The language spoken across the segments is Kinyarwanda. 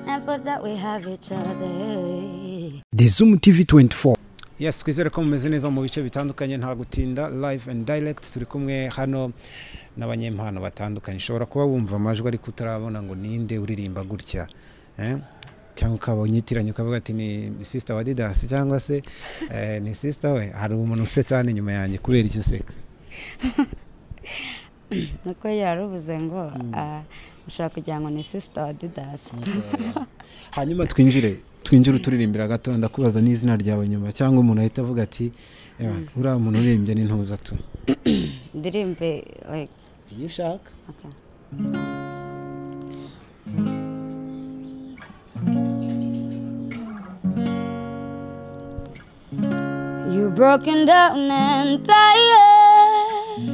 grateful that we have each other. The Zoom TV 24. yes twizere ko mumeze neza mu bice bitandukanye nta gutinda live and direct turi kumwe hano n'abanyempano batandukanye ushobora kuba wumva amajwi ariko utarabona ngo ninde uririmba gutya eh? cyangwa ukaba unyitiranye ukavuga ati ni sister wa didasi cyangwa se eh, ni sister we hari umuntu usetsa hano inyuma yanjye kubera icyo useka nuko yaruvuze ngo ah, ushobora kugira ngo ni sisita wa didasi hanyuma twinjire twinjire uturirimbira gato ndakubaza n'izina ryawe nyuma cyangwa umuntu ahita avuga ati "Ewa, uriya muntu uririmbye ni ntuza tu ndirimbe like, iyo ushaka okay. You broken down and tired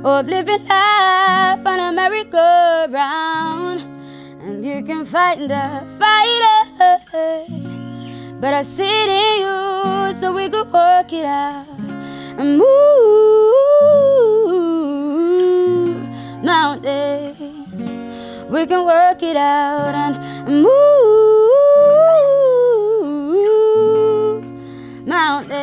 of living life on a merry-go-round, and you can find a fighter, but I see it in you, so we could work it out and move mountains. We can work it out and move mountains.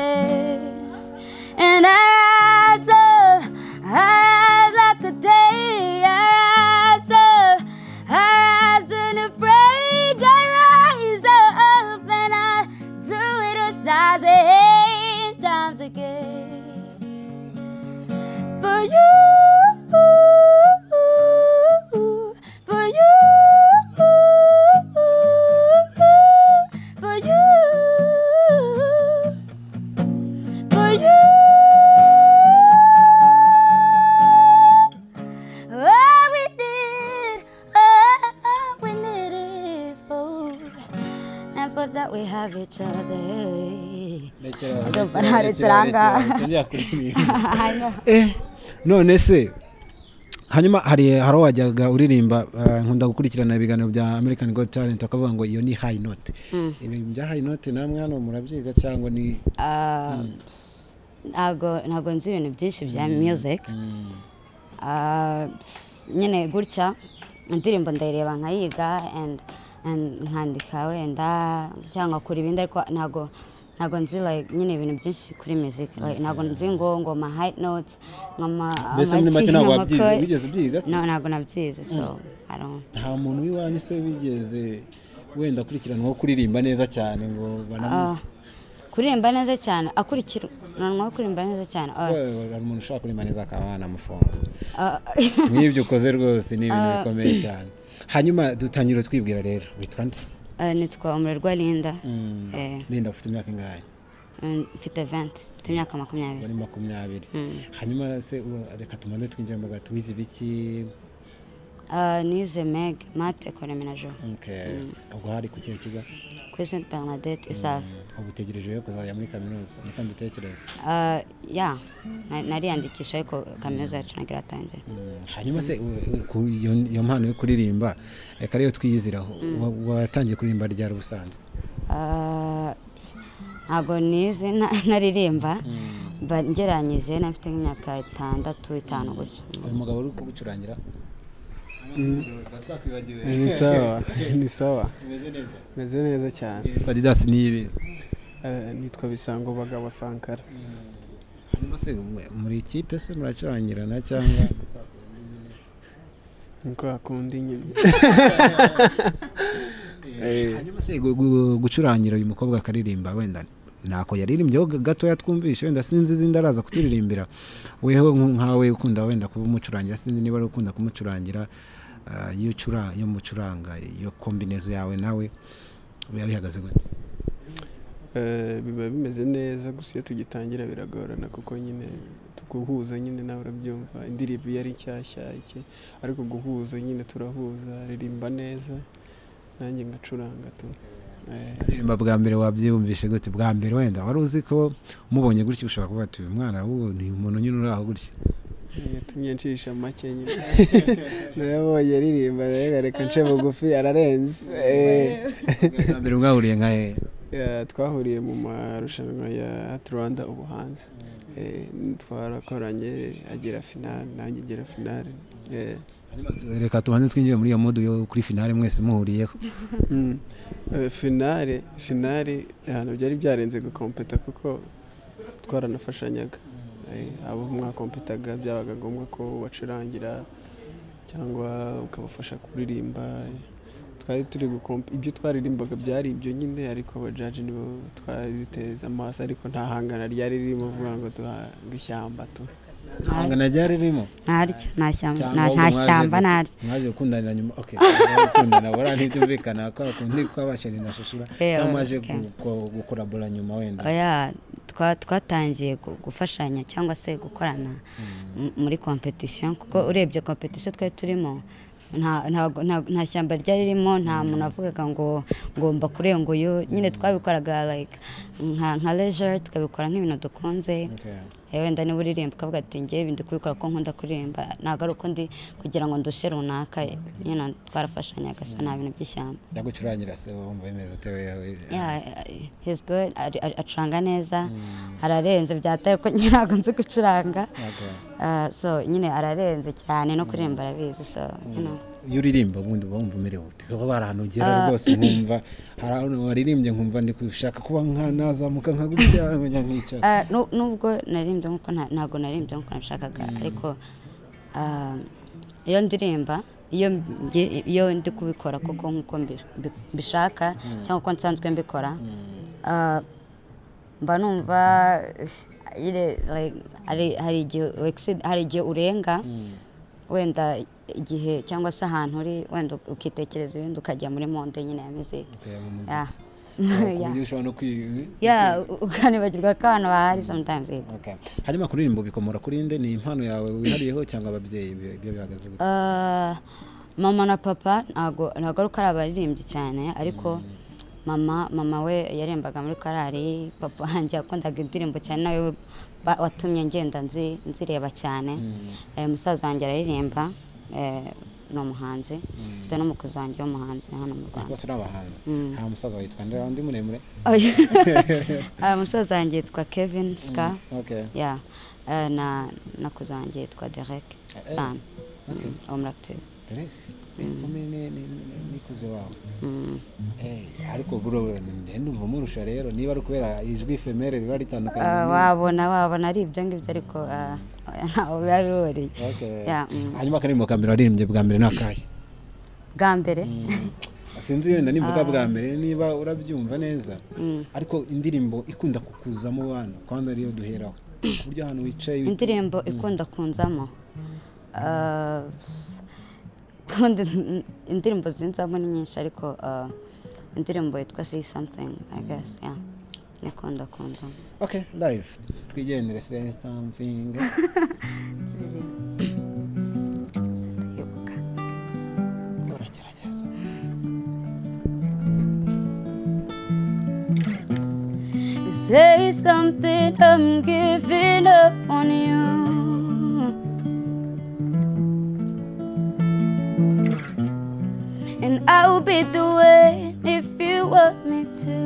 And I rise up, I rise like a day. I rise up, I rise unafraid. I rise up and I do it a thousand times again for you. For you. For you. For you. All we need, all we need is hope. And for that we have each other. Ndumva nta rituranga. Eh, none se hanyuma hari hari aho wajyaga uririmba eh, nkunda gukurikirana ibiganiro bya american god talent bakavuga ngo iyo ni high note ibintu bya high note namwe hano murabyiga cyangwa ni Ah, ntago ntago nzi ibintu byinshi bya music Ah, nyine gutya indirimbo ndayireba nkayiga and and nkandika wenda cyangwa nkakora ibindi ariko ntago ntago nzi like nyine ibintu byinshi kuri music like ntago nzi ngo ngo ma high notes nkama mbese muri make ntabwo wabyize wigeze ubyiga se no ntago nabyize so i don't nta muntu w'iwanyu se wigeze wenda akurikiranwaho kuririmba neza cyane ngo banamu- Ah, kuririmba neza cyane akurikiranwa kuririmba neza cyane Ah, Eh, hari umuntu ushobora kuririmba neza akaba wanamufunga ah. nk'ibyo ukoze rwose ni ibintu bikomeye cyane hanyuma dutangira twibwira rero witwa nde Eh, nitwa umurerwa linda Mm. Eh, linda ufite imyaka ingahe mm, mfite 20 mfite imyaka makumyabiri wari makumyabiri hanyuma se u- reka tumanze twinjire mu gato wize ibiki Ah, nize meg mate economy na jo Okay. ubwo hari ku kihe kigo kuri st bernadette isave ubu utegereje yo kuzajya muri kaminuza niko mbitekereza Ah, ya na- nariyandikisha ariko kaminuza yacu ntabwo iratangira Mm. hanyuma se u- u- ku- iyo iyo mpano yo kuririmba reka ariyo twiyiziraho Wa- watangiye kuririmba ryari ubusanzwe Ah, ntabwo nize na- naririmba but ngeranyije nafite nk'imyaka itandatu itanu gutyo uyu mugabo uri kugucurangira twakwibagiwe ni sawa ni sawa umeze neza meze neza cyane yitwa didasi niyibizi Eh, nitwa bisango bagabo sankara hanyuma se mwe- muri ikipe se muracurangirana cyangwa niko hakunda inyoni Eh. hanyuma se gu- gu- gucurangira uyu mukobwa akaririmba wenda ntako yaririmbyeho ga- gatoya twumvishe wenda sinzi izindi araza kuturirimbira weho nk- nkawe ukunda wenda kuba umucurangira sinzi niba ari ukunda kumucurangira ah, iyo ucura iyo mucuranga iyo kombinezo yawe nawe biba bihagaze gute Eh, biba bimeze neza gusa iyo tugitangira biragorana kuko nyine guhuza nyine nawe urabyumva indirimbo iyo ari nshyashya iki ariko guhuza nyine turahuza ririmba neza nanjye ngacuranga tu Eh, kuririmba bwa mbere wabyiyumvishe gute bwa mbere wenda wari uzi ko mubonye gutya ushobora kuvuga ati uyu mwana wo ni umuntu nyine uri aho gutya yatumye nshisha make nyine ndayabonye aririmba rero reka nce bugufi ararenze Eh. bwa mbere mwahuriye nka hehe Ya, twahuriye mu marushanwa ya rwanda ubuhanzi Eh, twarakoranye agera finali nanjye ngera finali Eh, reka tubanze twinjire muri iyo modu yo kuri finale mwese muhuriyeho finale finale ahantu byari byarenze gukompeta kuko twaranafashanyaga Eh, abo mwakompetaga byabaga ngombwa ko ubacurangira cyangwa ukabafasha kuririmba twari turi gukompa ibyo twaririmbaga byari ibyo nyine ariko abajaji nibo twari duteze amaso ariko nta hangana ryari ririmo vuga ngo duhanga ishyamba tu hangana ryari ririmo ntaryo nta shyamba Cyangwa nta ahubwo nta mwaje- shyamba ntaryo mwaje gukundanira nyuma okay mwaje gukundana bora ntibyumvikana ko akundi ko abasheri na shashira Yeah, cyangwa mwaje okay. guko- gukorabora nyuma wenda oya twa- twatangiye gu- gufashanya cyangwa se gukorana m- muri competition kuko urebye competition twari turimo nta- ntago- nta nta shyamba ryari ririmo nta muntu avugaga ngo ngomba kurenga uyu nyine twabikoraga like nka nka leisure tukabikora nk'ibintu dukunze Okay. Eh, wenda niba uririmba ukavuga ati ngewe ibindi kubikora ko nkunda kuririmba ntabwo ari uko ndi kugira ngo ndushe runaka you know, twarafashanyaga so nta bintu by'ishyamba yagucurangira se wumva bimeze utewe yawe Yeah, he's good ari- ari- acuranga neza ararenze byataye ko nyine ntabwo nzi gucuranga Okay. Ah, so nyine ararenze cyane no kuririmba arabizi so you know iyo uririmba ubundi uba wumva umerewe ute kuko hari ahantu ugera rwose nkumva hari ahantu waririmbye nkumva ndi gushaka kuba nka nazamuka nka gutya nkajya nkica Ah, nu- nubwo naririmbye nk'uko nta- ntabwo naririmbye nk'uko nabishakaga ariko ah, iyo ndirimba iyo mbi- iyo ndi kubikora koko nk'uko mbi- mbi- mbishaka cyangwa uko nsanzwe mbikora ah, mba numva nyine, like, hari- hari igihe u- exceed- hari igihe urenga wenda igihe cyangwa se ahantu uri wenda ukitekereza ibindi ukajya muri monde nyine ya miziki Okay, mu muziki. Yeah. Ku Yeah. buryo ushobora no kwi- Yeah, u- ukanibagirwa ko abantu bahari sometimes Okay. hanyuma kuririmba bikomora kuri nde ni impano yawe wihariyeho cyangwa ababyeyi ibyo ibyo bihagaze gute Ah, mama na papa ntago ntago ari uko ari abaririmbyi cyane ariko mama mama we yarembaga muri korali papa wanjye yakundaga indirimbo cyane nawe we ba- watumye ngenda nzi nzireba cyane Eh, musaza wanjye araririmba eh, ni umuhanzi mfite n'umukozi wanjye w'umuhanzi hano mu rwanda bose ni abahanzi nta musaza witwa nde undi muremure Oya. Ah, musaza wanjye yitwa kevin ska okay ya na nakuze wanjye yitwa derek san Mm, wo muri active dore inkumi ni- ni- ni- nikuze wawe Mm. Eh, ariko bro ndumva murusha rero niba ari ukubera ijwi femere riba ritandukanye Ah, n'irindi. wabona wabona ari ibyo ngibyo ariko ah, oya, ntaho biba bihuriye Okay. Yeah, mm. hanyuma akaririmbo ka mbere waririmbye bwa mbere ni akahe bwa mbere sinzi wenda nimvuga bwa mbere niba urabyumva neza Mm. ariko indirimbo ikunda kukuzamo abantu kandi ariyo duheraho ku buryo ahantu wicaye indirimbo ikunda kunzamo Ah, kundi indirimbo zinzamo ni nyinshi ariko ah, indirimbo yitwa see something i guess yeah ikunda kunzamo okay live twigendere say something Ibuka. uragerageza You say something, I'm giving up on you. And I'll be the way if you want me to.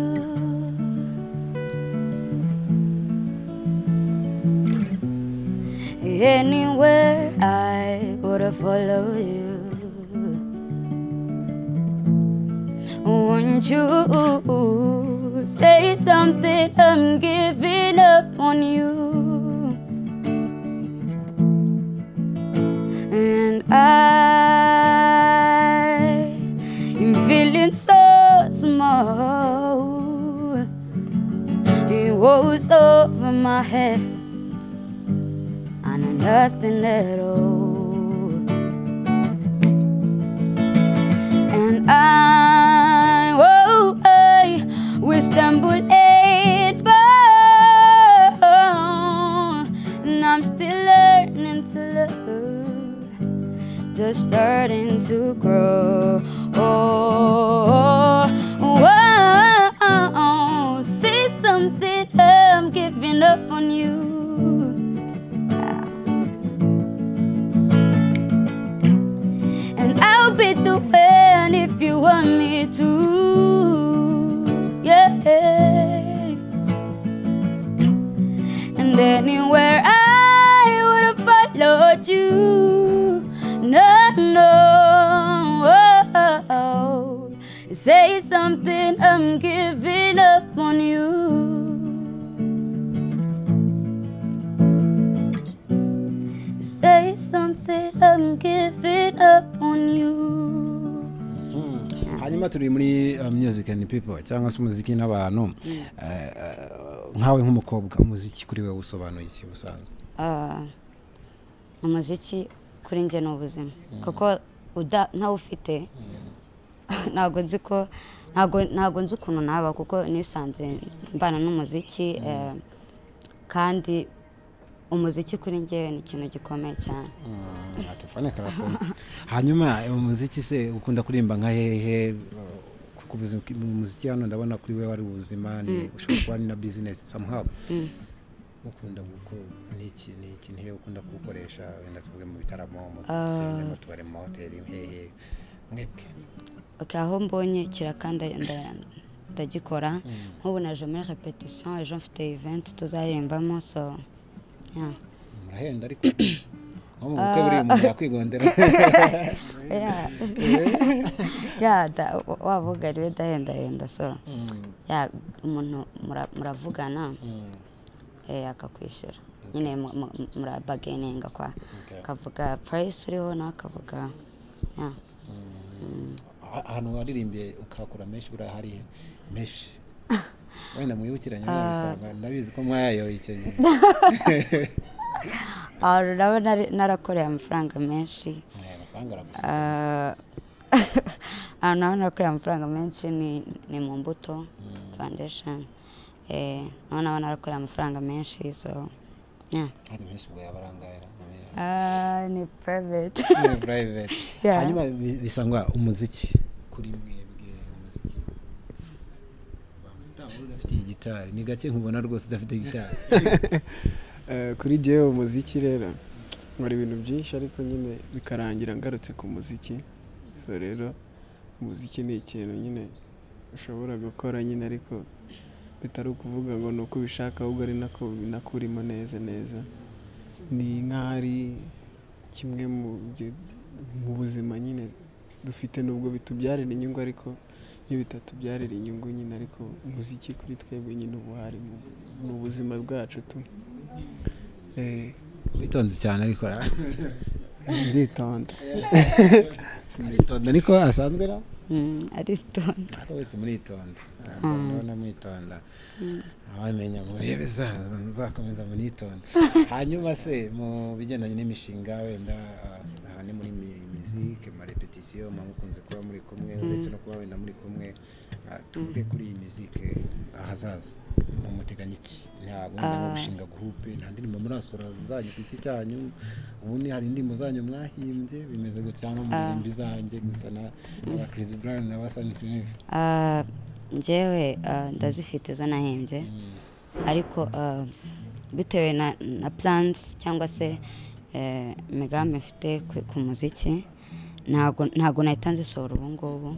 Anywhere I would have followed you. Won't you say something? I'm giving up on you. And I am feeling so small. It was over my head. I know nothing at all. And I, oh, I will stumble and fall. And I'm still learning to love, just starting to grow. Oh, oh, oh, say something, I'm giving up on you. And I'll be the one if you want me to. Yeah. And anywhere I would have followed you. No, no, I'm giving up on you. Say something, I'm giving up on you. hanyuma turi muri uh, music and people cyangwa se umuziki n'abantu Eh, eh, nkawe nk'umukobwa umuziki kuri wowe usobanuye iki ubusanzwe Ah, umuziki kuri njye ni ubuzima kuko uda- ntawufite ntabwo nzi ko ntabwo ntabwo nzi ukuntu naba kuko nisanze mbana n'umuziki eh, kandi umuziki kuri njye ni ikintu gikomeye cyane Ah, telefone karasoma hanyuma eh, umuziki se ukunda kuririmba nka hehe eh, kuko ubuzi- umuziki hano ndabona kuri wowe ari ubuzima ni ushobora kuba ni na business somehow ukunda guko- ni iki ni iki ni hehe ukunda kuwukoresha wenda tuvuge mu bitaramo mu dusenge, mu tubari mu mahoteli hehe mwebwe okay, aho mbonye kirakanda ndagikora nk'ubu naje muri repetition ejo mfite event tuzaririmbamo so yeah. murahenda ariko nko mu bukwe buriya umuntu yakwigondera ya ya da- waba ugariwe dahendahenda so ya umuntu mura- muravugana eh, akakwishyura nyine mu- mu- murabageninga kwa Okay. akavuga purayisi uriho nawe akavuga ya Ah- ahantu waririmbiye ukahakura menshi buriya hari menshi wenda mwibukiranye muzabisanga ndabizi ko mwayayoye icyo gihe Ah, urabo nari- narakoreye amafaranga menshi Aya mafaranga aragusiga Ah, ahantu naho nakoreye amafaranga menshi ni ni mu mbuto foundation eh, naho naho narakoreye amafaranga menshi so yeah. hari menshi ubwo yaba arangaye arangaye. Ah, ni private Ni private Yeah. hanyuma bi- bisangwa umuziki kuri mwebwe umuziki Utanga udafite iyi gitari ni gake nkubona rwose udafite gitari Eh, kuri jyewe umuziki rero nkora ibintu byinshi ariko nyine bikarangira ngarutse ku muziki so rero umuziki ni ikintu nyine ushobora gukora nyine ariko bitari ukuvuga ngo ni uko ubishaka ahubwo ari nako nako urimo neza neza ni nk'aho ari kimwe mu byo- mu buzima nyine dufite nubwo bitubyarira inyungu ariko iyo bitatubyarira inyungu nyine ariko umuziki kuri twebwe nyine uba uhari mu- mu buzima bwacu tu Eh, witonze cyane ariko ra- nditonda sinitonda ariko asanzwe ra Mm, aritonda Ariko wese muritonda ndabona mwitonda abamenya mu bihe bizaza muzakomeza munitonda hanyuma se mu bigendanye n'imishinga wenda ah, aha ni muri mi- muzike ma repetition muba mukunze kuba muri kumwe uretse no kuba wenda muri kumwe ah, tuvuge kuri iyi muzike ahazaza mumuteganya iki ntabwo wenda nko gushinga gurupe nta ndirimbo murasohora zanyu ku giti cyanyu ubundi hari indirimbo zanyu mwahimbye bimeze gutya cyangwa muririmba izanjye gusa na- n'aba Chris Brown n'aba Sunny Cliff Ah, njyewe ah, ndazifite izo nahembye ariko ah, bitewe na, na plans cyangwa se eh, imigambi mfite ku, ku muziki ntago ntago nahita nzisohora ubu ngubu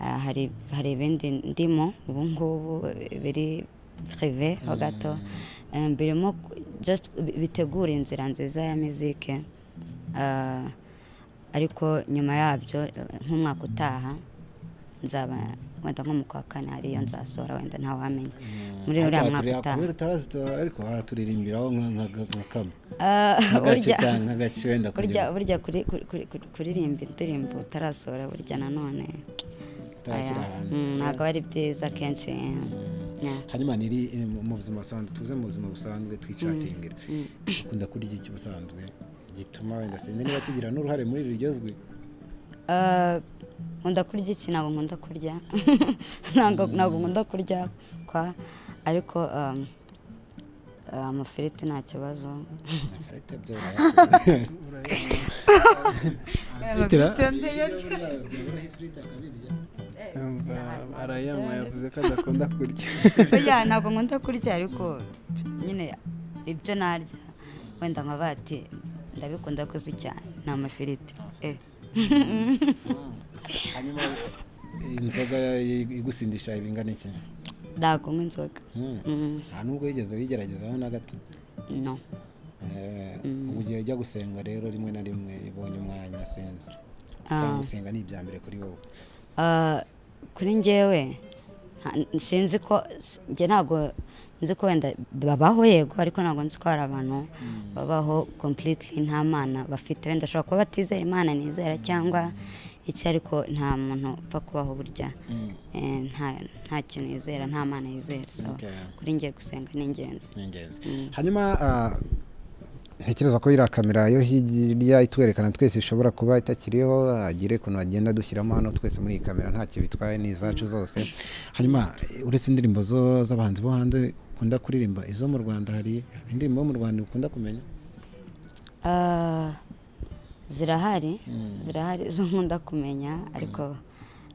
Ah, hari hari ibindi ndimo ubu ngubu eh, biri prive ho gato Eh, birimo ku- just bi- bitegura inzira nziza ya mizike Ah, ariko nyuma yabyo eh, nk'umwaka utaha nzaba wenda nko mu kwa kane hariyo nzasohora wenda ntawamenya muri uriya mwaka utaha kubera utarazitora ariko haraturirimbiraho nka- nka nka kamwe Ah, nk'agace burya cyangwa nk'agace wenda burya kugira ngo burya kuri- kuri- kuri- kuri- kuririmba indirimbo utarasohora burya nanone utarakira aya, hanze mm, ntabwo ari byiza kenshi yeah. hanyuma niri eh, mu- mu buzima busanzwe tuze mu buzima busanzwe twicatingira ukunda kurya iki busanzwe gituma wenda sinzi niba kigira n'uruhare muri iri ryozwi Ah, nkunda kurya iki ntabwo nkunda kurya ntabwo ntabwo nkunda kurya kwa ariko um, ah, amafiriti nta kibazo Nakarete byo urayasubiza. Afite ra- yumva arayanywa yavuze ko adakunda kurya ya ntabwo nkunda kurya ariko nyine ibyo narya wenda nka bati ndabikunda kuzirya ni amafiriti eh. hanyuma inzoga igusindisha ibingana iki ntabwo nywa inzoga Hmm. Mm, nta nubwo wigeze wigeragezaho na gato no Eh, ubu ugiye ujya gusenga rero rimwe na rimwe ibonye umwanya sinzi Ah. cyangwa gusenga ni ibya mbere kuri wowe Ah, kuri njyewe nta- sinzi ko s- njye ntabwo nzi ko wenda babaho yego ariko ntabwo nzi ko hari abantu babaho completely nta mana bafite wenda ashobora kuba batizera imana nizera cyangwa iki ariko nta muntu upfa kubaho burya Eh, nta nta kintu yizera nta mana yizera so Okay. kuri njye gusenga ni ingenzi ni ingenzi Mm. hanyuma ah, ntekereza ko iriya kamera yo hirya itwerekana twese ishobora kuba itakiriho hagire ukuntu bagenda dushyiramo hano twese muri iyi kamera ntacyo bitwaye ni izacu zose hanyuma eh, uretse indirimbo zo- z'abahanzi bo hanze ukunda kuririmba izo mu rwanda hari indirimbo yo mu rwanda ukunda kumenya Ah, zirahari zirahari zo nkunda kumenya ariko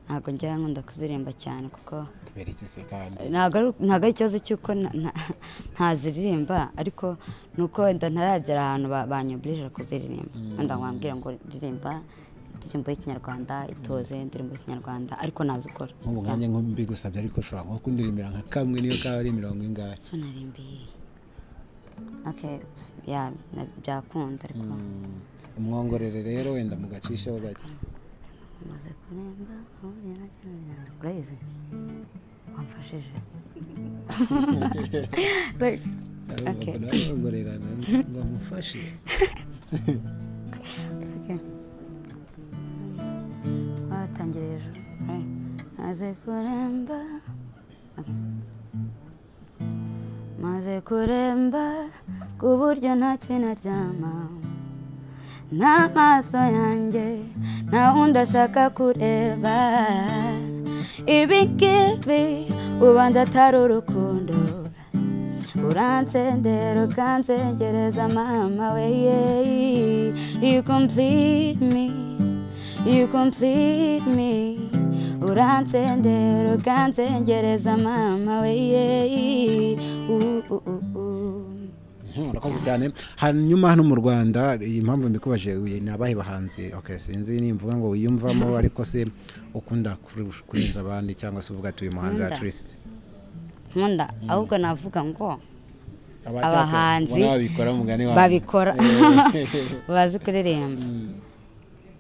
ntabwo njya nkunda kuzirimba cyane kuko kubera iki se kandi ntabwo ari- ntabwo ari ikibazo cy'uko nta- nta- ntaziririmba ariko ni uko wenda ntaragera ahantu ba- banyobirije kuziririmba wenda wambwira ngo ririmba indirimbo y'ikinyarwanda itoze indirimbo y'ikinyarwanda ariko nazikora nk'ubu nkanjye nko mbigusabye ariko ushobora nko kundirimbira nka kamwe niyo kaba ari mirongo ingahe so narimbiye okay ya na- byakunda ariko Mm, umwongorere rero wenda mugacisheho gake umaze kuremba ahuriye na cyane urayizi wamfashije Like, Okay. ndamwongorera ngo mufashe okay. watangiriye hejuru right. maze kuremba Okay. maze kuremba ku buryo ntakinaryama n'amaso yanjye nta wundi ashaka kureba ibi ngibi ubanza atari urukundo uransendera ukansengereza mama we yeyi you complete me you complete me uransendera ukansengereza mama we yeyi Uh, uh, uh, uh. Mhm, urakoze cyane hanyuma hano mu rwanda iyi mpamvu mbikubajije uyu ni abahe bahanzi okay sinzi nimvuga ngo wiyumvamo ariko se ukunda kuru- kurenza abandi cyangwa se uvuga ati uyu muhanzi Nkunda. atrist nkunda ahubwo navuga ngo Abahanzi babikora mugani wawe. babikora bazi kuririmba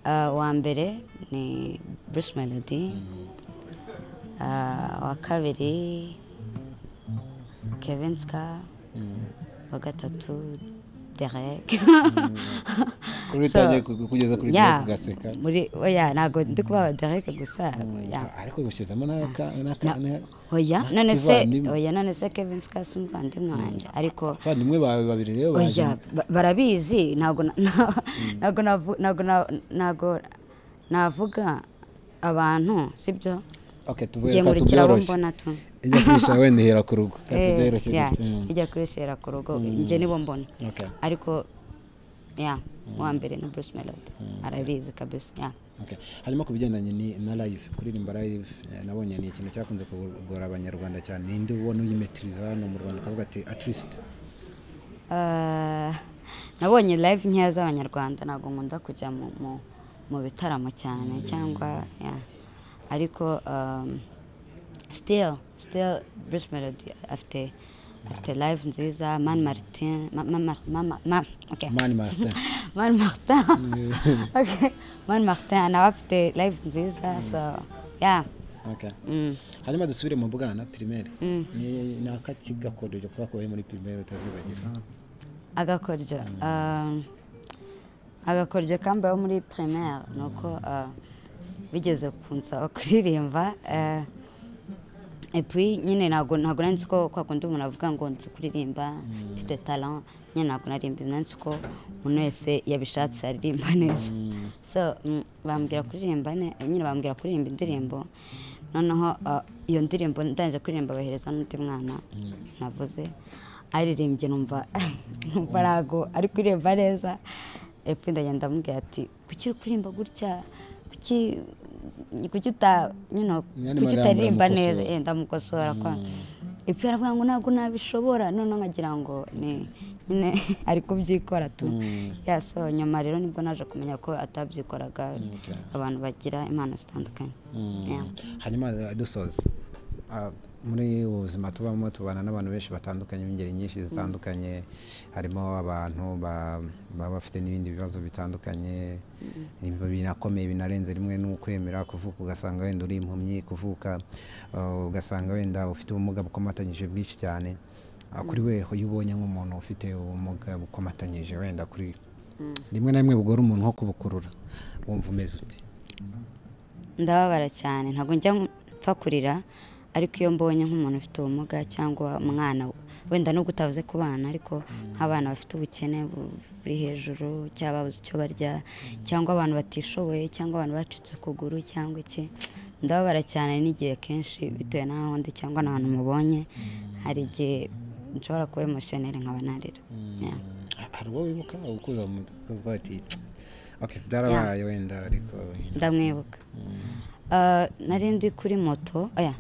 Ah, uwa mbere ni bruce melody Ah, uwa kabiri kevin ska uwa gatatu derek Kuri utangiye ku- kugeza kuri ya Derek ugaseka. muri oya ntabwo ndi kubaha derek gusa ya ariko gushyizamo n'aka- n'aka- na- oya na none se kivandimwe. oya none se kevin ska si umuvandimwe wanjye ariko abavandimwe bawe babiri rero baje oya ba- barabizi ntabwo na- na- ntabwo navu- ntabwo na- ntabwo navuga abantu sibyo okay tuvuye ngiye ka nkurikiraho tubyoroshye. mbona tu ijya kwisha wenda ihera ku rugo ka Eh, tubyoroshye yeah, gutya. Mm. ijya kubisera ku rugo njye nibo mbona Okay. ariko ya uwa mbere ni bruce melody arabizi kabisa ya Okay. hanyuma ku bigendanye ni- na live kuririmba live eh, nabonye ni ikintu cyakunze kugora abanyarwanda cyane ninde ubona uyimetiriza hano mu rwanda ukavuga ati atrist Eh, nabonye live nkeya z'abanyarwanda ntabwo nkunda kujya mu- mu- mu bitaramo cyane cyangwa ya ariko um, still still bruce melody afite afite live nziza man martin ma, ma, ma, ma, ma, ma, okay. mani martin man martin okay. man martin nawe afite live nziza so yeah Okay. mm. hanyuma dusubire mu bwana primaire Ni- ni akakigakoreje kuba kubaye muri primaire utazibagira agakoryo um, agakoryo kambayeho muri primaire ni uko uh, bigeze kunsaba kuririmba uh, epui nyine ntabwo ntabwo nari nzi ko kwa kundi umuntu avuga ngo nzi kuririmba mfite talent nyine ntabwo nari mbizi nari nzi ko umuntu wese yabishatse aririmba neza so mm, bambwira kuririmba ne- nyine bambwira kuririmba indirimbo noneho uh, iyo ndirimbo ndangije kuririmba bahereza n'undi mwana navuze aririmbye numva numva ntabwo ari kuririmba neza epfo ndagenda amubwira ati kuki uri kuririmba gutya kuki kuki uta you know, Yandi kuki magambo utaririmba neza uramukosora. Eh, ndamukosora kwa epfo aravuga ngo ntabwo nabishobora noneho nkagira ngo ni nyine ari kubyikora tu ya so nyuma rero nibwo naje kumenya ko atabyikoraga Okay. abantu bagira impano zitandukanye Mm. Yeah. hanyuma eh, dusoza ah, muri ubu buzima tubamo tubana n'abantu benshi batandukanye b'ingeri nyinshi zitandukanye harimo abantu ba- baba bafite n'ibindi bibazo bitandukanye Ibi binakomeye binarenze rimwe n'ukwemera kuvuka ugasanga wenda uri impumyi kuvuka ah, ugasanga wenda ufite ubumuga bukomatanyije bwinshi cyane Ah, kuri we iyo ubonye nk'umuntu ufite ubumuga bukomatanyije wenda kuri rimwe na rimwe bugora umuntu nko kubukurura wumva umeze ute ndababara cyane ntabwo njya mpfa kurira ariko iyo mbonye nk'umuntu ufite ubumuga cyangwa umwana wenda nubwo utavuze ku bana ariko nk'abana bafite ubukene bu- buri hejuru cyangwa babuze icyo barya cyangwa abantu batishoboye cyangwa abantu bacitse ukuguru cyangwa iki ndababara cyane n'igihe kenshi bitewe n'aho ndi cyangwa n'ahantu mubonye hari igihe nshobora kuba emotioneri nkaba narira Yeah. hari uwo wibuka ukuza mu mutwe ati okay byarabaye wenda ariko ndamwibuka Ah, nari ndi kuri moto oya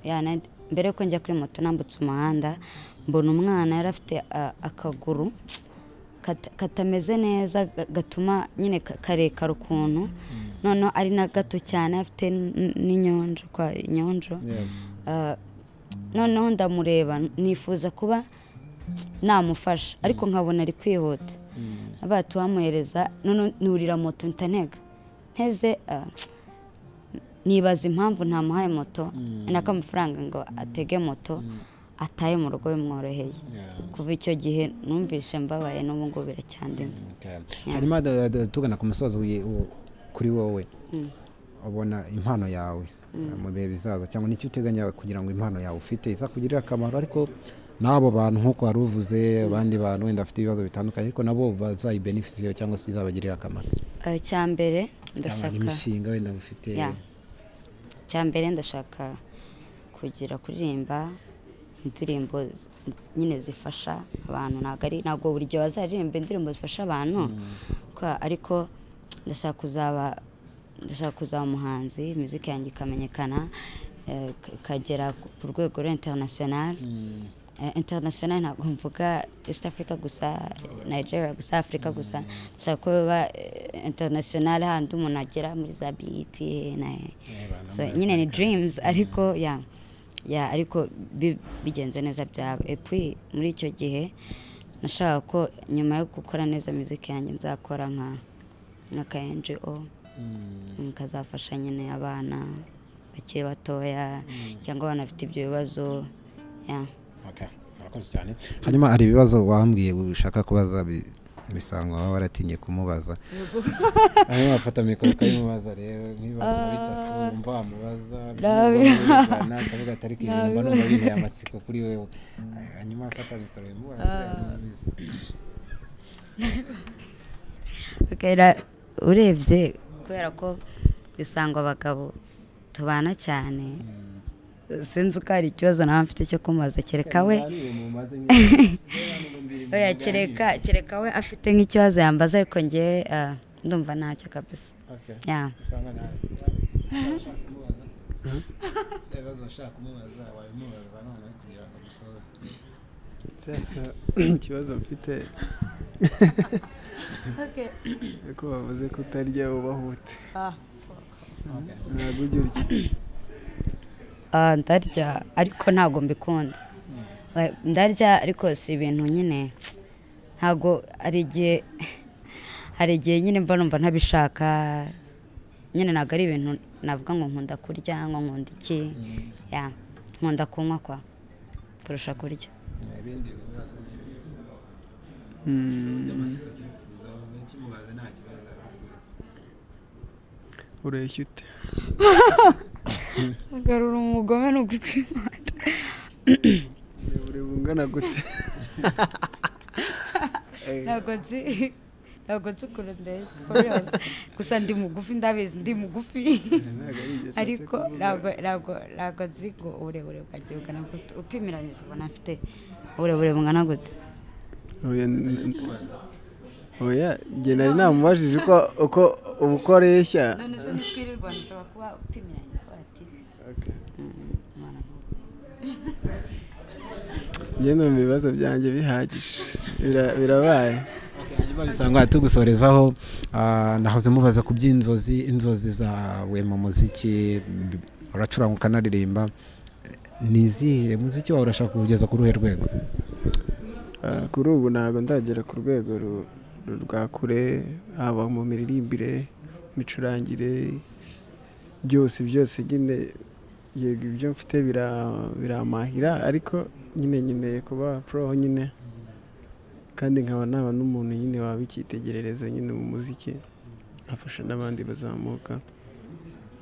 ya nari- mbere yuko njya kuri moto nambutse umuhanda mbona umwana yari afite ah, akaguru kata- katameze neza ga- gatuma nyine ka- karekare ukuntu noneho ari na gato cyane afite n- n'inyonjo kwa inyonjo Yeah. Ah, noneho ndamureba nifuza kuba namufasha ariko nkabona ari kwihuta abaye tuhamuhereza noneho nurira moto mpita ntega nteze ah, nibaza impamvu ntamuhaye moto nako amafaranga ngo atege moto ataye mu rugo bimworoheye Yeah. kuva icyo gihe numvise mbabaye n'ubu ngubu biracyandimo Okay. hanyuma da- da- tugana ku musozo wi- u- kuri wowe ubona impano yawe mu bihe bizaza cyangwa n'icyo uteganya kugira ngo impano yawe ufite izakugirire akamaro ariko n'abo bantu nk'uko wari uvuze abandi bantu wenda bafite ibibazo bitandukanye ariko nabo bazayibenefisiyo cyangwa se izabagirira akamaro Ah, icya mbere cyangwa ndashaka n'imishinga wenda bufite Ya. icya mbere ndashaka kugira kuririmba indirimbo z- nyine zifasha abantu ntabwo ari ntabwo buri gihe bazaririmba indirimbo zifasha abantu Kwa- ariko ndashaka kuzaba ndashaka kuzaba umuhanzi muzika yanjye ikamenyekana eh, ik- ikagera ku- ku rwego rwa international Eh, international ntabwo mvuga east africa gusa nigeria gusa afurika gusa dushaka kuba eh, international handi umuntu agera muri za bet na so nyine ni dreams ariko ya ya ariko bi- bigenze neza byaba epui muri icyo gihe nashaka ko nyuma yo gukora neza muzika yanjye nzakora nka nka ngo Mm, kazafasha nyine abana bakiri batoya cyangwa abana bafite ibyo bibazo ya Okay, murakoze cyane hanyuma hari ibibazo wambwiye ushaka kubaza bi- bisangwa baba baratinye kumubaza hanyuma bafata mikoro ukabimubaza rero nk'ibibazo nka bitatu wumva wamubaza Rabi. akavuga atari kibimba numva binteye amatsiko kuri wewe hanyuma afata mikoro bimubaza amusubiza Bwira urebye kubera ko bisangwa abagabo tubana cyane sinzi uko hari ikibazo nawe mfite cyo kumubaza kereka we oya kereka kereka we afite nk'ikibazo yambaza ariko ngewe ah, ndumva ntacyo kabisa Okay. ya Usanga nta- ushaka kumubaza. Ibibazo ushaka kumubaza wabimubaza noneho kugira ngo agusoze cyasa ikibazo mfite ko bavuze kutarya ubahute ntabwo ujya urya Ah, ndarya ariko ntabwo mbikunda Like, ndarya ariko si ibintu nyine ntabwo hari igihe hari igihe nyine mba numva ntabishaka nyine ntabwo ari ibintu navuga ngo nkunda kurya ngo nkunda iki ya nkunda kunywa kwa kurusha kurya ibindi bibazo Mm, ureshya ute ugarura umugome ni ukwimana uburebure bungana gute ntabwo nzi ntabwo nzi ukuntu ndeye gusa ndi mugufi ndabizi ndi mugufi Ntabwo ari ibyo nshatse ariko kuvuga. ntabwo ntabwo ntabwo nzi ngo uburebure bwanjye bungana gute upimiranyije ubona afite uburebure bungana gute Oya, n- n- oya njye nari namubajije uko uko uko areshya none se nitwirirwa nshobora kuba upimiranyije kuba ati Okay. umwana nk'uwo." njye numva ibibazo byanjye bihagije Bira- birabaye hanyuma bisanga tugusorezaho ah, nahoze mubaza ku by'inzozi inzozi zawe mu muziki b- uracuranga ukanaririmba ni izihe muziki wawe urashaka kuwugeza ku ruhe rwego Ah, kuri ubu ntabwo ndagera ku rwego ru- ru- rwa kure haba mu miririmbire micurangire byose byose nyine yego ibyo mfite bira- biramahira ariko nyine nkeneye kuba pro nyine kandi nkaba naba n'umuntu nyine waba icyitegererezo nyine mu muziki afasha n'abandi bazamuka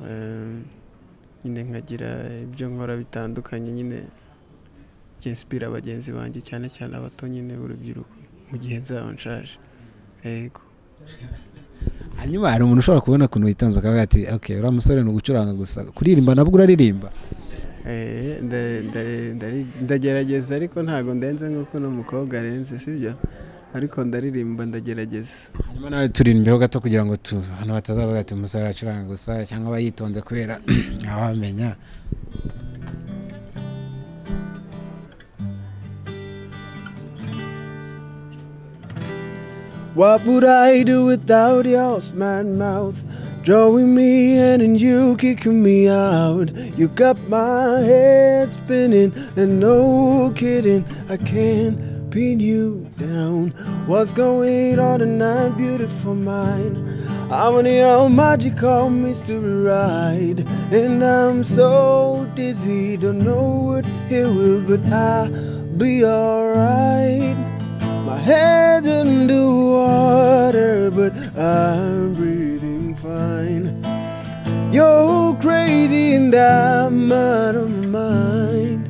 Eh, nyine nkagira ibyo nkora bitandukanye nyine byinsipira bagenzi banjye cyane cyane abato nyine b'urubyiruko mu gihe nzaba nshaje yego hanyuma hari umuntu ushobora kubona ukuntu witonze akavuga ati ok uriya musore ni ugucuranga gusa kuririmba nabwo uraririmba Eh, nda- nda- ndari- ndagerageza ariko ntabwo ndenze nk'uko n'umukobwa arenze sibyo ariko ndaririmba ndagerageza hanyuma nawe turimbeho gato kugira ngo tu hano batazavuga ati umusore aracuranga gusa cyangwa aba yitonze kubera ntawamenya What would I do without your smart mouth? Drawing me in and you kicking me out. You got my head spinning, and no kidding, I can't pin you down. What's going on tonight, beautiful mind? I'm on your magical mystery ride, and I'm so dizzy, don't know what it will, but I'll be alright. My head's underwater, but I'm breathing fine. You're crazy and I'm out of my mind.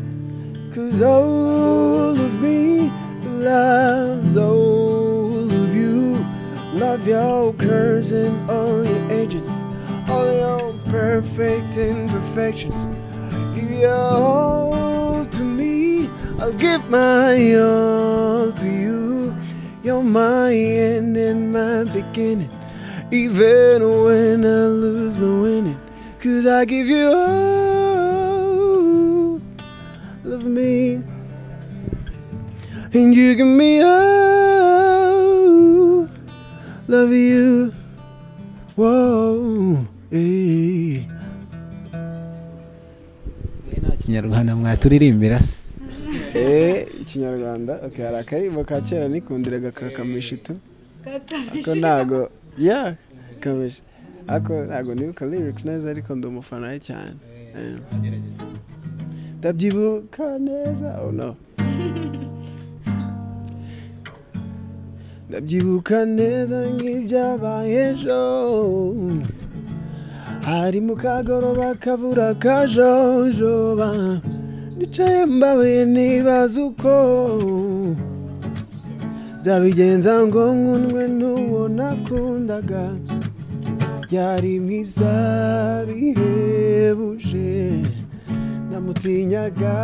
Cause all of me loves all of you. Love your curves and all your edges, all your perfect imperfections. Give your all to me, I'll give my all to you. You're my end and my beginning, even when I lose my winning. Cause I give you all of me, and you give me all love you. Whoa, hey. Eh, nta kinyarwanda mwaturirimbira se Eh, ikinyarwanda okay hari akaririmbo ka kera nikundiraga ka kamishitu ako ntago ya kamishi ako ntago nibuka lyrics neza ariko ndi umufana we cyane Eh. ndabyibuka neza oh no ndabyibuka neza nk'ibyabaye ejo hari mu kagoroba kavura kajojoba nicaye mbabaye nibaza uko byabigenza ngo nkunwe n'uwo nakundaga yari mwiza bihebuje namutinyaga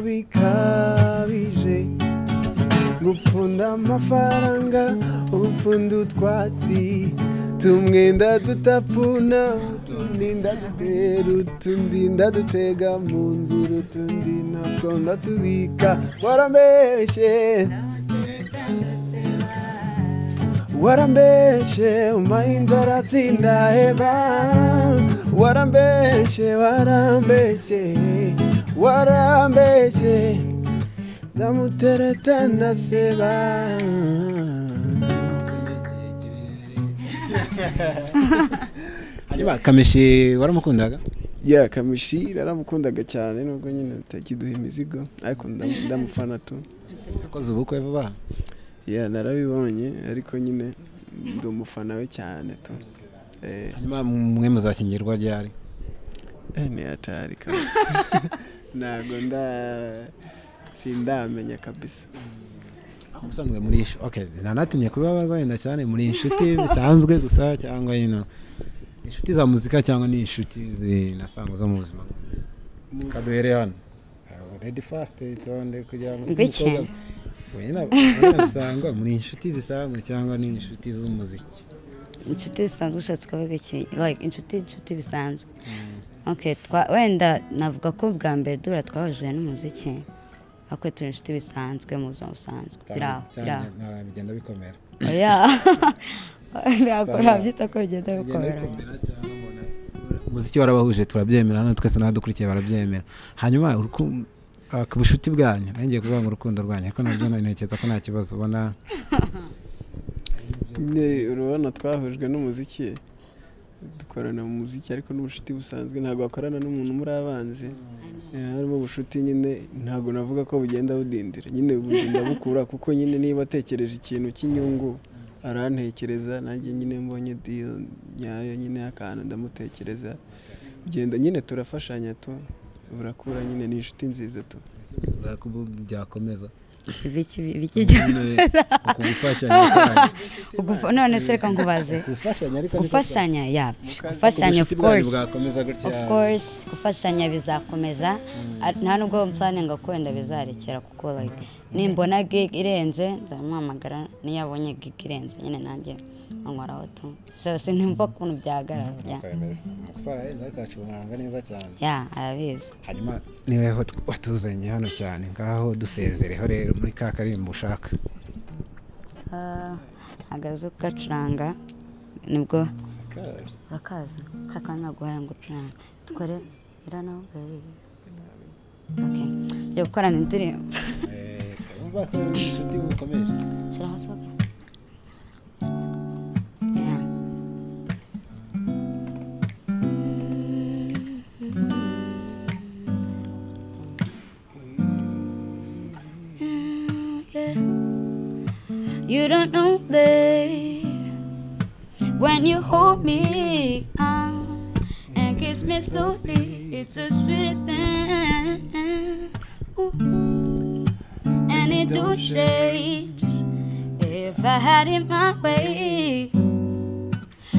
bikabije gupfunda amafaranga upfunda utwatsi tumwenda dutapfuna utundi ndatera utundi ndatutega mu nzira utundi natwo ndatubika warambeshye warambeshye umahinza aratsinda heba warambeshye warambeshye warambeshye ndamutereta ndaseba hanyuma kamishi waramukundaga ya kamishi naramukundaga cyane nubwo nyine atakiduha imizigo ariko ndamu- ndamufana tu yakoze ubukwe vuba aha ya narabibonye ariko nyine ndi umufana we cyane tu Eh. hanyuma mwe muzakingirwa ryari Eh, ni hatari kabisa ntabwo nda sindamenya kabisa ubusanzwe muri inshuti ok nanatinye kubibabaza wenda cyane muri inshuti bisanzwe gusa cyangwa yino inshuti za muzika cyangwa ni inshuti zinasanga zo mu buzima kaduhere hano redi fasite itonde kugira ngo Ngwiki. wenda wenda bisangwa muri inshuti zisanzwe cyangwa ni inshuti z'umuziki inshuti zisanzwe ushatse kuvuga iki like inshuti inshuti bisanzwe okay twa- wenda navuga ko bwa mbere dura twahujwe n'umuziki ariko turi inshuti bisanzwe mu buzima busanzwe biri aho biri cyane nta- bigenda bikomera aho oya ntabwo Sawa. nabyita ko bigenda bigenda bikomera bikomera cyangwa mbona umuziki warabahuje turabyemera hano twese n'abadukurikiye barabyemera hanyuma uruku- ah, ku bucuti bwanyu nari ngiye kuvuga ngo urukundo rwanyu ariko nabyo ntekereza ko nta kibazo ubona Ne- urabona twahujwe n'umuziki dukorana mu muziki ariko n'ubucuti busanzwe ntabwo wakorana n'umuntu muri abanzi Eh, harimo ubucuti nyine ntabwo navuga ko bugenda budindira nyine bugenda bukura kuko nyine niba atekereje ikintu cy'inyungu arantekereza nanjye nyine mbonye deal nyayo nyine y'akantu ndamutekereza ugenda nyine turafashanya tu burakura nyine ni inshuti nziza tu Bivuga ko ubu byakomeza ibiki ibiki bya- ukugufashanya ugufa- none se reka nkubaze gufashanya ariko gufashanya ya gufashanya of course bwakomeza gutya of course gufashanya bizakomeza Ar- nta nubwo nsaninga wenda bizarekera kuko like nimbona gig irenze nzamwamagara niyo abonye gig irenze nyine nanjye ankoraho tu so sinumva ukuntu byahagarara ya neza cyane ya arabizi hanyuma niwe ho tw- watuzanye hano cyane ngaho dusezereho rero muri ka karirimbo ushaka Ah, agazu gacuranga nibwo urakaza kakanya guhaye ngo ucuranga dukore irana baby okay yo gukorana indirimbo Should I hustle again? Yeah. You don't know, babe, when you hold me um, and kiss me slowly, it's the sweetest thing. Ooh. And it don't change. If I had it my way,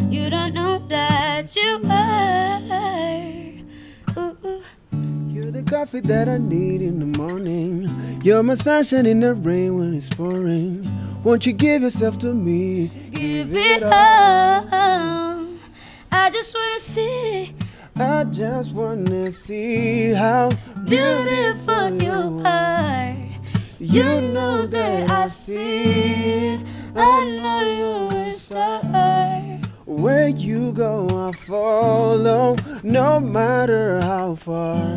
you don't know that you were. Ooh. You're the coffee that I need in the morning. You're my sunshine in the rain when it's pouring. Won't you give yourself to me? Give it up. I just wanna see I just wanna see how beautiful you are. You know that I see it. I know you're a star. where you go, I follow, no matter how far.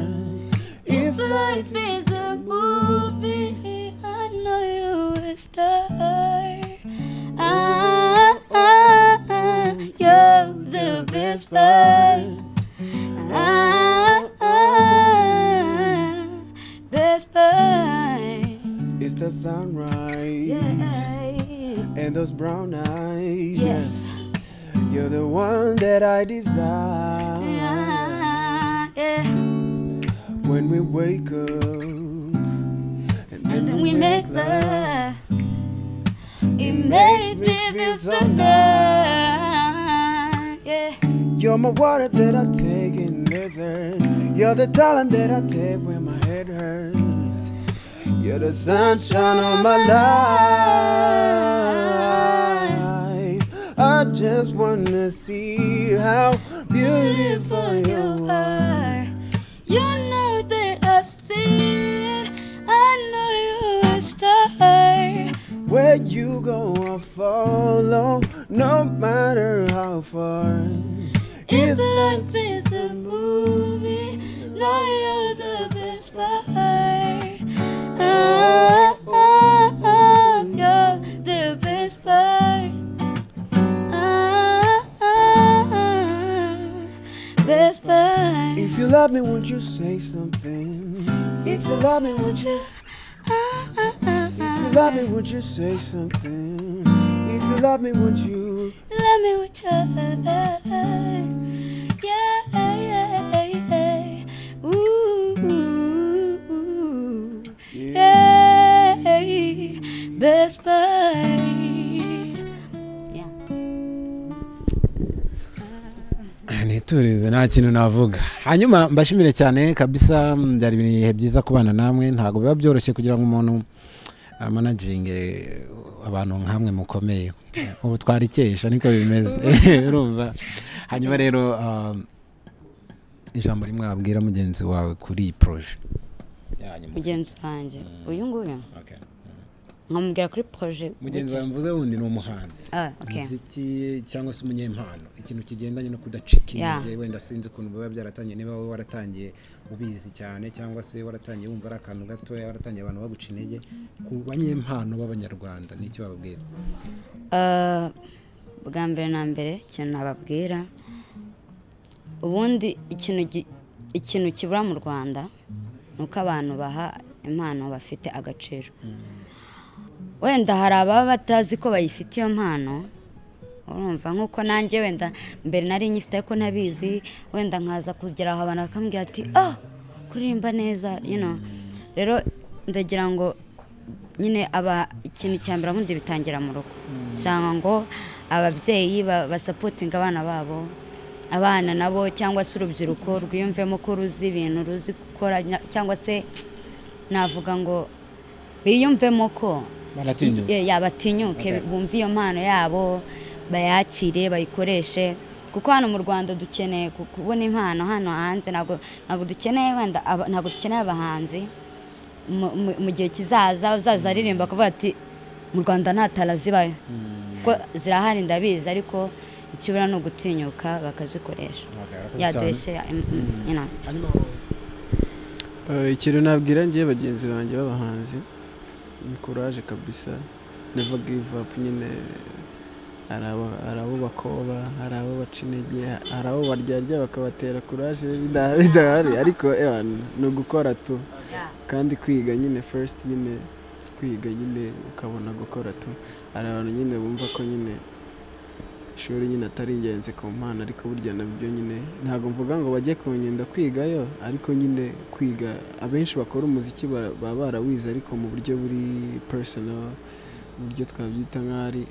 If life is a movie, I know you will star. Ah, ah, ah, you're the best part. Ah, ah, best part. It's the sunrise Yeah. and those brown eyes. Yes. You're the one that I desire. Yeah. yeah. When we wake up and And then we make love. It makes me feel so good. Yeah. You're my water that I take in desert. You're the talent that I take when my head hurts. You're the sunshine of my life. I just wanna see how beautiful beautiful you you are. are. You know that I see it. I know you're a star. Where you go, I follow, no matter how far. If life is a movie, know you're the best part. Ah, ah, ah, you're the best part. Ah, ah, ah, best part. If you love me, won't you say something? If you love me, would you? Ah, ah, ah, If you ah. love me, would you say something? If you love me, would you? Let me with your love. Yeah, yeah, yeah. Ooh, yeah. Best buy. Yeah. niturize nta kintu navuga hanyuma mbashimire cyane kabisa mm, byari ibihe byiza kubana namwe ntabwo biba byoroshye kugira ngo umuntu amanaginge abantu nk'amwe mukomeye ubu twarikesha niko bimeze urumva hanyuma rero ah, ijambo rimwe wabwira mugenzi wawe kuri iyi poroje ya nyuma mugenzi wanjye uyu nguyu Okay. nkamubwira kuri proje mugenzi wawe mvuga wundi ni umuhanzi Ah, okay. umuziki cyangwa se umunyempano ikintu kigendanye no kudacika Yeah. intege wenda sinzi ukuntu biba byaratangiye niba wowe waratangiye ubizi cyane cyangwa se waratangiye wumva ari akantu gatoya waratangiye abantu baguca intege ku banyempano b'abanyarwanda nicyo bababwira Ah, bwa mbere na mbere ikintu nababwira ubundi ikintu gi- ikintu kibura mu rwanda ni uko abantu baha impano bafite agaciro wenda hari ababa batazi ko bayifite iyo mpano urumva nk'uko nanjye wenda mbere nari nyifite ariko ntabizi wenda nkaza kugera aho abantu bakambwira ati ah kuririmba neza you know rero ndagira ngo nyine aba ikintu cya mbere ubundi bitangira mu rugo usanga ngo ababyeyi ba- basapotinga abana babo abana nabo cyangwa se urubyiruko rwiyumvemo ko ruzi ibintu ruzi gukora nya- cyangwa se navuga ngo biyumvemo ko baratinyuka Ye- ya, batinyuke bumve iyo mpano yabo bayakire bayikoreshe kuko hano mu rwanda dukeneye ku- kubona impano hano hanze ntabwo ntabwo dukeneye wenda aba- ntabwo dukeneye abahanzi mu- mu- mu gihe kizaza uzaza aririmba akavuga ati mu rwanda nta tara zibayo ko zirahari ndabizi ariko ikibura ni ugutinyuka bakazikoresha Barakoze ya cyane. dushye ya- mm, mm, you know. hanyuma Eh, ikintu nabwira ngewe bagenzi banjye b'abahanzi ni courage kabisa never give up nyine hari aba- hari abo bakoba hari abo baca intege hari abo baryarya bakabatera courage bida- bidahari ariko ewa, ni ugukora tu kandi kwiga nyine first nyine kwiga nyine ukabona gukora tu hari abantu nyine bumva ko nyine ishuri nyine atari ingenzi ku mpano ariko burya nabyo nyine ntabwo mvuga ngo bajye kunyenda kwigayo ariko nyine kwiga abenshi bakora umuziki bara- baba barawize ariko mu buryo buri personal mu buryo twabyita nk'aho ari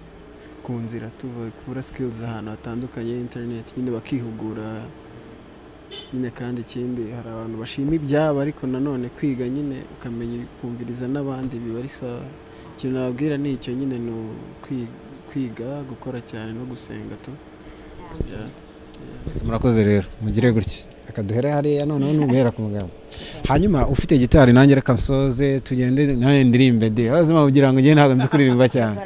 ku nzira tuva kubura skills ahantu hatandukanye internet nyine bakihugura nyine kandi ikindi hari abantu bashima ibyabo ariko nanone kwiga nyine ukamenya kumviriza n'abandi biba ari sawa ikintu nababwira ni icyo nyine ni ukwi- kwiga gukora cyane no gusenga tu Yeah. mwese murakoze rero mugire gutya reka duhere hariya noneho n'uguhera ku mugabo hanyuma ufite gitari nanjye reka nsoze tugende nanjye ndirimbe de ubuzima kugira ngo njye ntabwo nzi kuririmba cyane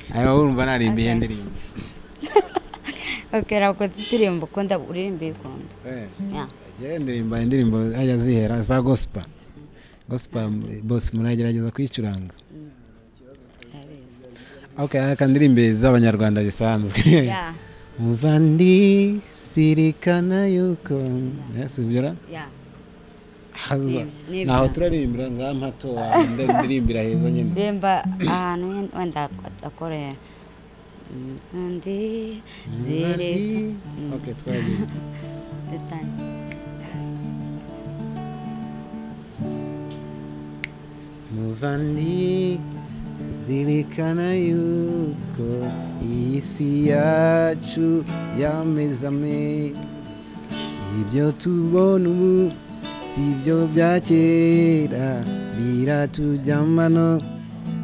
hanyuma urumva narimba iyo ndirimbo okay rakoze indirimbo ukunda uririmba uyikunda Yeah. njyewe ndirimba indirimbo zajya zihera za gosipa gosipa bose munagerageza kuyicuranga Urabizi. ok reka ndirimbe z'abanyarwanda zisanzwe Yeah, muvandi sirikana yuko yasubira yeah. haza Nibyo, nibyo. naho turaririmbira ngaha mpato wawe ndaririmbira heza nyine remba ahantu wen- wenda akore undi ziri Okay, twaririmba. muvandi zirikana yuko iyi si yacu yamezame ibyo tubona ubu si byo bya kera biratujyamano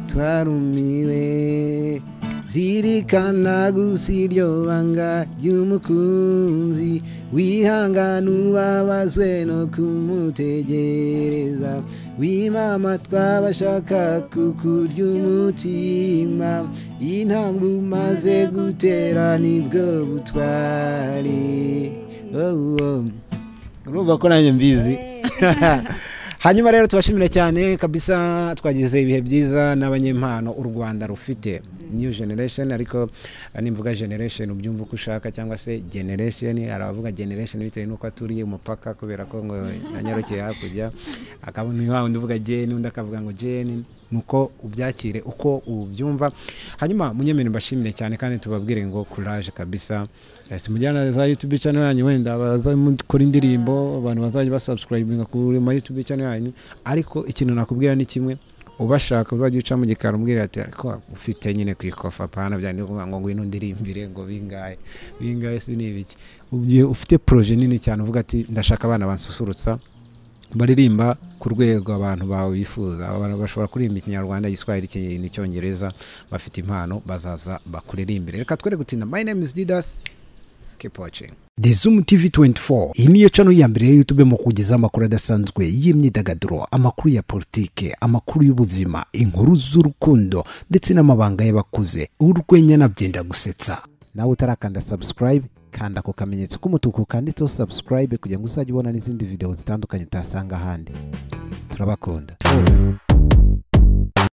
twarumiwe zirikana gusa iryo banga ry'umukunzi wihangana ubabazwe no kumutegereza wimama twabashaka kukurya umutima intambwe umaze gutera nibwo butwari oh, oh. urumva ko nanjye mbizi hanyuma rero tubashimira cyane kabisa twagize ibihe byiza n'abanyempano u rwanda rufite new generation ariko eh, nimvuga generation ubyumva uko ushaka cyangwa se generation hari abavuga generation bitewe n'uko aturiye umupaka kubera ko ngo yanyarukeye hakurya akabona uyu wundi uvuga gen undi akavuga ngo gen nuko ubyakire uko ubyumva hanyuma munyemere mbashimire cyane kandi tubabwire ngo courage kabisa Eh, simujyana za youtube channel yanyu wenda bazamukora indirimbo abantu bazajya basubscribinga kuri ma youtube channel yanyu ariko ikintu nakubwira ni kimwe ubashaka uzajya uca mu gikari umubwira ati ariko ufite nyine ku ikofa apana byanditse kuvuga ngo ngwino ndirimbire ngo bingahe bingahe si ni ibiki Ugiye ufite proje nini cyane uvuga ati ndashaka abana bansusurutsa baririmba ku rwego abantu bawe bifuza Abantu bashobora kuririmba ikinyarwanda igiswahili ikinyi- n'icyongereza bafite impano bazaza bakuririmbire reka twere gutinda my name is didas keep watching the zoom tv 24 iyi niyo cano ya mbere ya youtube mu kugezaho amakuru adasanzwe y'imyidagaduro amakuru ya politike amakuru y'ubuzima inkuru z'urukundo ndetse n'amabanga y'abakuze urwenya nabyenda gusetsa nawe utarakanda subscribe kanda ako kamenyetso k'umutuku kanditseho subscribe kugira ngo uzajye ubona n'izindi video zitandukanye utasanga ahandi turabakunda